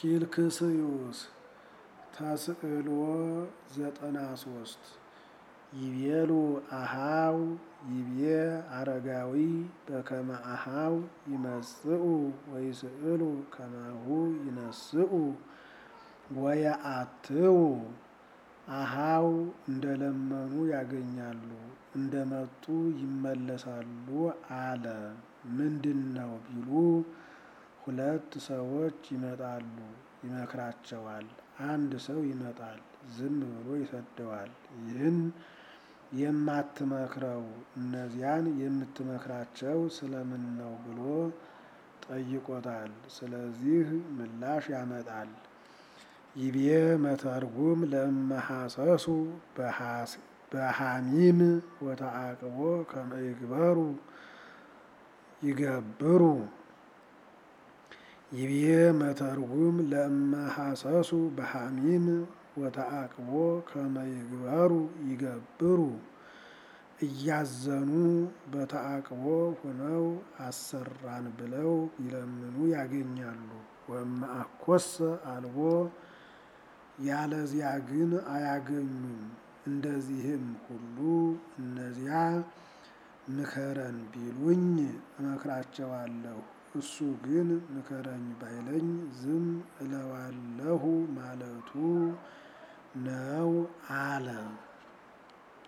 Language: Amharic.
ኪልክስዩስ ተስዕሎ ዘጠና ሶስት ይቤሉ አሃው ይቤ አረጋዊ በከመ አሃው ይመጽኡ ወይስእሉ ከማሁ ይነስኡ ወየአትው አሃው እንደለመኑ ያገኛሉ እንደመጡ ይመለሳሉ አለ። ምንድን ነው ቢሉ ሁለት ሰዎች ይመጣሉ፣ ይመክራቸዋል። አንድ ሰው ይመጣል፣ ዝም ብሎ ይሰደዋል። ይህን የማትመክረው እነዚያን የምትመክራቸው ስለምን ነው ብሎ ጠይቆታል። ስለዚህ ምላሽ ያመጣል። ይቤ መተርጉም ለመሐሰሱ በሐሚም ወተአቅቦ ከመ ይግበሩ ይገብሩ ይቤ መተርጉም ለመሐሰሱ በሐሚም ወተአቅቦ ከመ ይግበሩ ይገብሩ እያዘኑ በተአቅቦ ሆነው አሰራን ብለው ይለምኑ ያገኛሉ። ወእምአኮሰ አልቦ ያለዚያ ግን አያገኙም። እንደዚህም ሁሉ እነዚያ ምከረን ቢሉኝ እመክራቸዋለሁ፣ እሱ ግን ምከረኝ ባይለኝ ዝም እለዋለሁ ማለቱ ነው አለ።